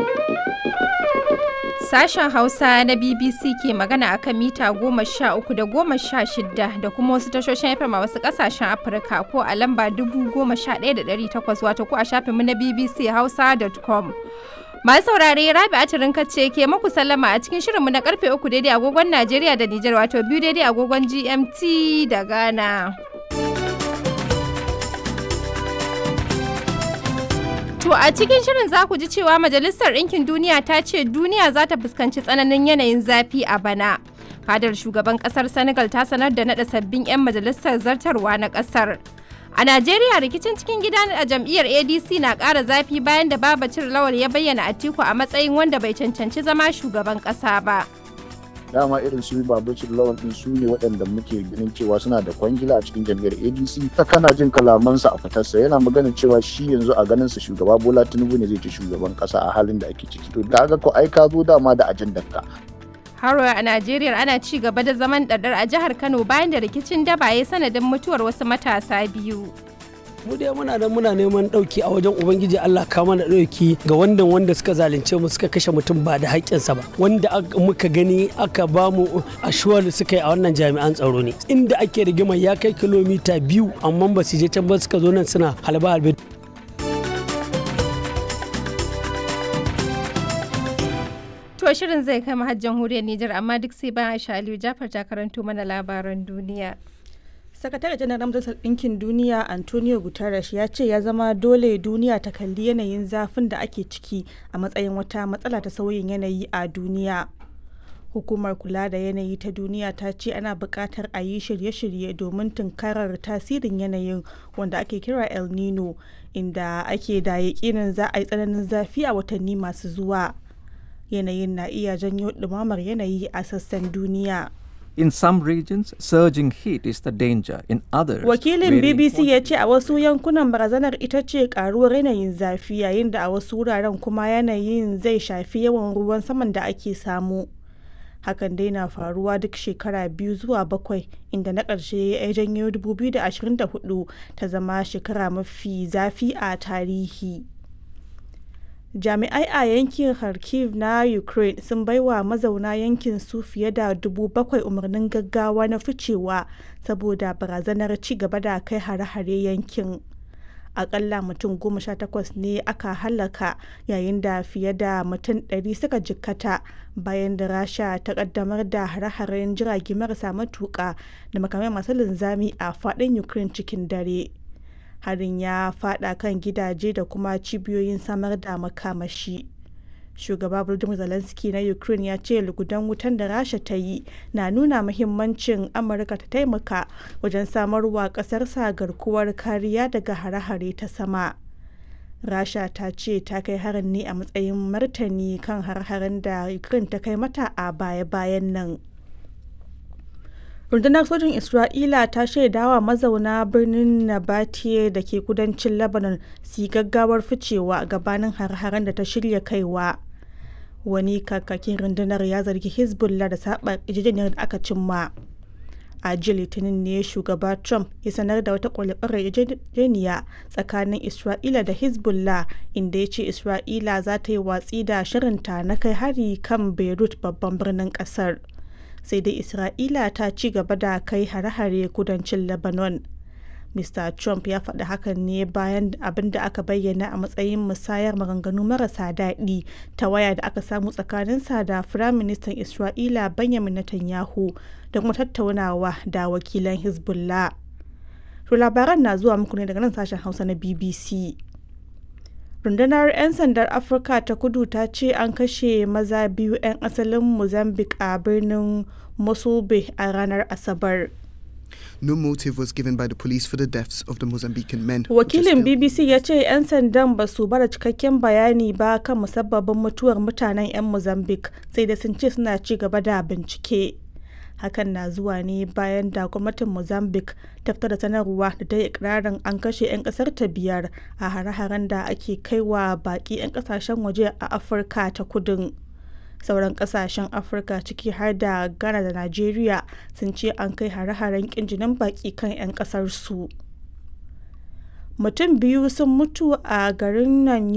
Sashen Hausa na BBC ke magana akan mita goma sha uku da goma sha shida da kuma wasu tashoshin FM a wasu ƙasashen Afirka ko a lamba dubu goma sha ɗaya da ɗari takwas wato ko a shafinmu na BBC Hausa.com. Masu saurare Rabi Atirin ce ke maku sallama a cikin shirinmu na karfe uku daidai agogon Najeriya da Nijar wato biyu daidai agogon GMT da Ghana. To a cikin shirin za ku ji cewa Majalisar Ɗinkin Duniya ta ce duniya za ta fuskanci tsananin yanayin zafi a bana. Fadar shugaban ƙasar Senegal ta sanar da naɗa sabbin 'yan majalisar zartarwa na ƙasar. A Najeriya rikicin cikin gida a jam'iyyar ADC na ƙara zafi bayan da Babacir Lawal ya bayyana Atiku a matsayin wanda bai cancanci zama shugaban ƙasa ba. dama irin su babacin lawan din su ne waɗanda muke ganin cewa suna da kwangila a cikin jam'iyyar adc ta kana jin kalamansa a fitarsa yana magana cewa shi yanzu a ganin sa shugaba bola tinubu ne zai ci shugaban ƙasa a halin da ake ciki to da ga ko ai ka zo dama da ajandar ka Haro a Najeriya ana ci gaba da zaman ɗaɗɗar a jihar Kano bayan da rikicin daba ya sanadin mutuwar wasu matasa biyu. mu dai muna nan muna neman ɗauki a wajen ubangiji Allah ka mana ɗauki ga wanda wanda suka zalunce mu suka kashe mutum ba da haƙƙinsa ba wanda muka gani aka ba mu ashuwar suka yi a wannan jami'an tsaro ne inda ake rigima ya kai kilomita biyu amma ba su je can ba suka zo nan suna halba halbe To shirin zai kai har jamhuriyar Nijar amma duk sai bayan Aisha Aliyu Jafar ta karanto mana labaran duniya. sakatare janar majalisar ɗinkin duniya antonio guterres ya ce ya zama dole duniya ta kalli yanayin zafin da ake ciki a matsayin wata matsala ta sauyin yanayi a duniya hukumar kula da yanayi ta duniya ta ce ana buƙatar a yi shirye-shirye domin tunkarar tasirin yanayin wanda ake kira el nino inda ake da yaƙinin za a yi tsananin zafi a watanni masu zuwa yanayin na iya janyo ɗumamar yanayi a sassan duniya. In some regions, surging heat is the danger. In others, Wakilin BBC ya ce a wasu yankunan barazanar ita ce karuwar yanayin zafi yayin da a wasu wuraren kuma yanayin zai shafi yawan ruwan saman da ake samu. Hakan dai na faruwa duk shekara biyu zuwa bakwai inda na ƙarshe ya janyo 2024 ta zama shekara mafi zafi a tarihi. jami'ai a yankin kharkiv na ukraine sun baiwa mazauna yankin su fiye da dubu bakwai umarnin gaggawa na ficewa saboda barazanar ci gaba da kai hare-hare yankin akalla mutum goma sha takwas ne aka halaka yayin da fiye da mutum ɗari suka jikkata bayan da rasha ta kaddamar da hare-haren jirage marasa matuƙa da makamai masu linzami a faɗin ukraine cikin dare harin ya fada kan gidaje da kuma cibiyoyin samar da makamashi shugaba volodymyr zelensky na ukraine ya ce lugudan wutan da rasha ta yi na nuna muhimmancin amurka ta taimaka wajen samarwa kasarsa garkuwar kariya daga hare-hare ta sama rasha ta ce ta kai harin ne a matsayin martani kan har-haren da ukraine ta kai mata a baya-bayan nan rundunar sojin isra'ila ta shaidawa mazauna birnin nabatiye da ke kudancin lebanon su gaggawar ficewa gabanin har-haren da ta shirya kaiwa wani kakakin rundunar ya zargi hezbollah da saba yarjejeniyar da aka cimma a jiya litinin ne shugaba trump ya sanar da wata kwalifarar yarjejeniya tsakanin isra'ila da hezbollah inda ya ce isra'ila za ta yi watsi da shirinta na kai hari kan beirut babban birnin kasar sai dai isra'ila ta ci gaba da kai hare-hare kudancin lebanon mr trump ya faɗi hakan ne bayan abin da aka bayyana a matsayin musayar maganganu marasa daɗi ta waya da aka samu tsakaninsa da firaministan isra'ila benjamin netanyahu da kuma tattaunawa da wakilan hezbollah to labaran na zuwa muku ne daga nan sashen hausa na bbc rundunar 'yan sandar afirka ta kudu ta ce an kashe maza biyu 'yan asalin mozambique a birnin mosulbe a ranar asabar No motive was given by the police for the deaths of the Mozambican men. wakilin bbc ya ce 'yan sandan ba su bada cikakken bayani ba kan musabbabin mutuwar mutanen 'yan mozambique sai da sun ce suna ci gaba da bincike hakan na zuwa ne bayan da gwamnatin mozambique ta fitar da sanarwa da ta yi ikirarin an kashe 'yan kasar ta biyar a hare-haren da ake kaiwa baki 'yan kasashen waje a afirka ta kudin sauran kasashen afirka ciki har da ghana da nigeria sun ce an kai hare-haren kinjinin baki kan 'yan kasar su mutum biyu sun mutu a garin nan